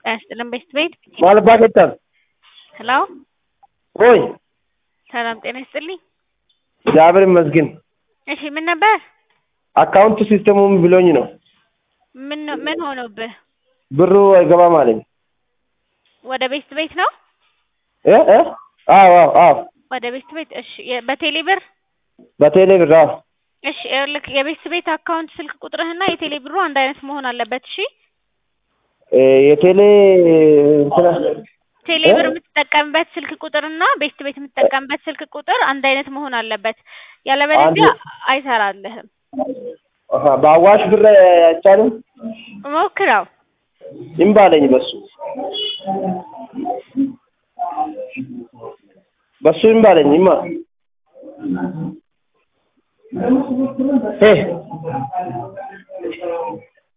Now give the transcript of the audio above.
ጤና ይስጥልን ቤስት ቤት ማል ባኬታል ሄሎ ወይ ሰላም ጤና ይስጥልኝ። እግዚአብሔር ይመስገን። እሺ ምን ነበር? አካውንት ሲስተሙም ብሎኝ ነው ምን ምን ሆኖብህ? ብሩ አይገባም አለኝ። ወደ ቤስት ቤት ነው? እ እ አዎ አዎ አዎ ወደ ቤስት ቤት እሺ። የ- በቴሌ ብር በቴሌ ብር አዎ እሺ። ይኸውልህ የቤስት ቤት አካውንት ስልክ ቁጥርህና የቴሌ ብሩ አንድ አይነት መሆን አለበት። እሺ እ የቴሌ እንትና ቴሌ እ? ብር የምትጠቀምበት ስልክ ቁጥርና ቤስት ቤት የምትጠቀምበት ስልክ ቁጥር አንድ አይነት መሆን አለበት። ያለበለዚያ አይሰራልህም። አሀ በአዋሽ ብር አይቻልም። ሞክረው። እምቢ አለኝ በሱ በሱ እምቢ አለኝ እማ እ